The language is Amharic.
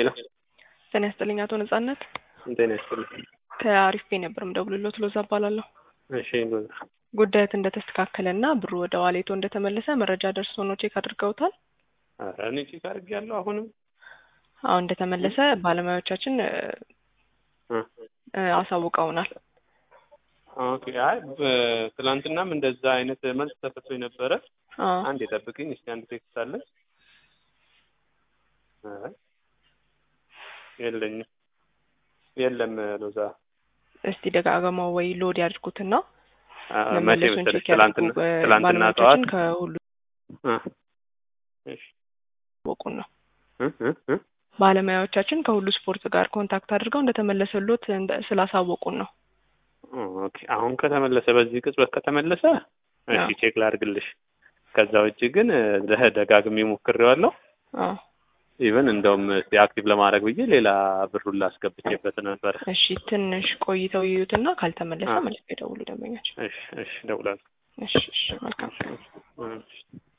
ሄሎ ጤና ይስጥልኝ አቶ ነጻነት። ጤና ይስጥልኝ። ከአሪፍ ቤ ነበር የምደውልልዎት ሎዛ እባላለሁ። እሺ ሎዛ ጉዳዮት እንደተስተካከለ እና ብሩ ወደ ዋሌቶ እንደተመለሰ መረጃ ደርሶ ነው ቼክ አድርገውታል? ኧረ እኔ ቼክ አድርጌያለሁ። አሁንም አሁን እንደተመለሰ ባለሙያዎቻችን እ እ እ አሳውቀውናል። ኦኬ አይ በ- ትናንትናም እንደዛ አይነት መልስ ተሰጥቶኝ ነበረ። አዎ አንድ የጠብቅኝ እስቲ አንድ ቴክስት አለ። አይ የለኝም የለም ሎዛ እስቲ ደጋግመው ወይ ሎድ ያድርጉትና አ፣ መቼ መመለሱን መሰለሽ ቼክ ትላንትና ያድርጉ። እ ትላንትና ጠዋት ባለሙያዎቻችን ከሁሉ እ እሺ ያሳወቁን ነው። እ እ እ ባለሙያዎቻችን ከሁሉ ስፖርት ጋር ኮንታክት አድርገው እንደተመለሰሎት እንደ- ስላሳወቁን ነው። ኦኬ አሁን ከተመለሰ በዚህ ቅጽበት ከተመለሰ እሺ አዎ። ቼክ ላድርግልሽ። ከዛ ውጭ ግን ደ- ደጋግሜ ሞክሬዋለሁ። አዎ ኢቨን እንደውም እስቲ አክቲቭ ለማድረግ ብዬ ሌላ ብሩን ላስገብቼበት ነበረ። እሺ ትንሽ ቆይተው ይዩትና ካልተመለሰ አዎ። መልስ ይደውሉ ደንበኛችን። እሺ እሺ እደውላለሁ። እሺ እሺ መልካም እሺ